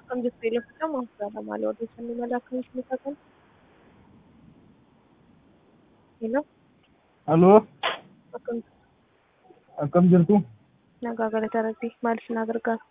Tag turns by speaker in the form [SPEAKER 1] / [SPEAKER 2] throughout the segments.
[SPEAKER 1] Akkam jirtu eeleeffatamu asirraa maal odeeffannoo mala akkamitti nu taatan? Hello,
[SPEAKER 2] Aloo,
[SPEAKER 1] akkam
[SPEAKER 2] akkam jirtu?
[SPEAKER 1] nagaa galata rabbii maal isin gargaara?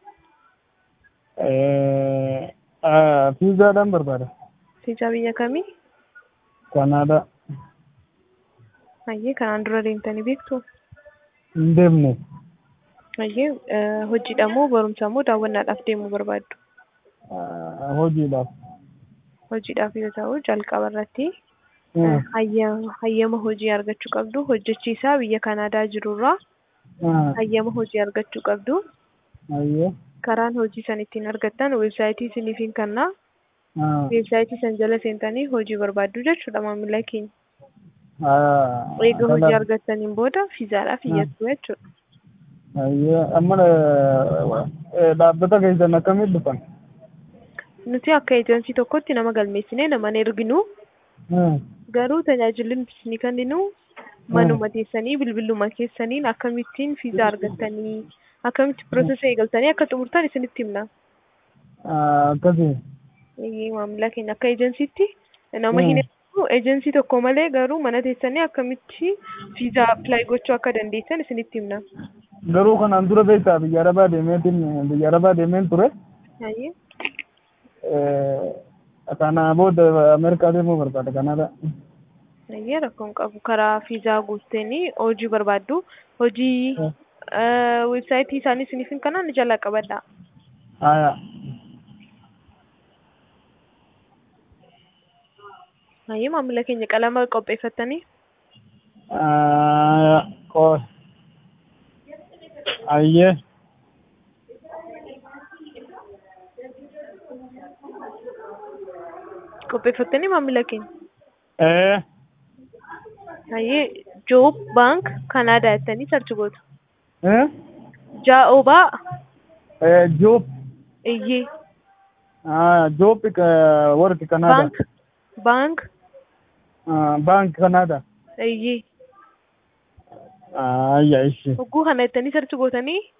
[SPEAKER 2] Fiizaadhaan barbaada.
[SPEAKER 1] Fiizaa biyya kamii?
[SPEAKER 2] Kanaadaa.
[SPEAKER 1] Hayyee kanaan dura deemtanii beektu?
[SPEAKER 2] Hin deemne.
[SPEAKER 1] Hayyee hojiidha moo barumsa moo daawwannaadhaaf deemuu barbaaddu?
[SPEAKER 2] Hojiidhaaf.
[SPEAKER 1] Hojiidhaaf yoo ta'u jalqaba irratti hayyama hayyama hojii argachuu qabdu hojjechiisaa biyya Kanaadaa jirurraa hayyama hojii argachuu qabdu.
[SPEAKER 2] Hayyee.
[SPEAKER 1] Karaan hojii san ittiin argattan weebsaayitii isiniif hin kennaa. Weebsaayitii san jala seentanii hojii barbaaddu jechuudha maamila keenya. Eega hojii argattaniin booda fiizaadhaaf iyyattu jechuudha.
[SPEAKER 2] Hayyee. Amma dhaabbata keessan akkamitti dhufan?
[SPEAKER 1] Nuti akka eejensii tokkotti nama galmeessinee nama hin erginu. Garuu tajaajilli nuti isinii kenninu manuma teessanii bilbiluma keessaniin akkamittiin fiizaa argattanii akkamitti piroosesa eegaltanii akka xumurtan isinitti himna.
[SPEAKER 2] Akkasii.
[SPEAKER 1] Eeyyee maamila keenya akka eejensiitti nama hin erginu eejensii tokko malee garuu mana teessanii akkamitti fiizaa appilaayi gochuu akka dandeessan isinitti himna.
[SPEAKER 2] Garuu kanaan dura beektaa biyya Arabaa deemeetiin biyya Arabaa deemeen ture.
[SPEAKER 1] Hayyee.
[SPEAKER 2] Kana booda Ameerikaa deemuu barbaada Kanaadaa.
[SPEAKER 1] Hayyee rakkoon qabu karaa fiizaa guuttanii hojii barbaaddu hojii weebsaayitii isaanii isiniif hin kennaan jalaa qabadhaa.
[SPEAKER 2] Haaya.
[SPEAKER 1] Hayyee maamila keenya qalama qopheeffattanii
[SPEAKER 2] Qoos. Hayyee.
[SPEAKER 1] qopheeffattanii maamila keenya.
[SPEAKER 2] Ee.
[SPEAKER 1] Hayyee Joob Baank Kanaadaa jettanii sarchi gootu.
[SPEAKER 2] Ee.
[SPEAKER 1] Jaa'obaa
[SPEAKER 2] Ee Joop.
[SPEAKER 1] Iyyee
[SPEAKER 2] Ah, Joop warri Kanaadaa.
[SPEAKER 1] Baank Baank
[SPEAKER 2] Baank Kanaadaa.
[SPEAKER 1] Iyyee
[SPEAKER 2] Ayya ishi.
[SPEAKER 1] hogguu kana jettanii sarchi gootanii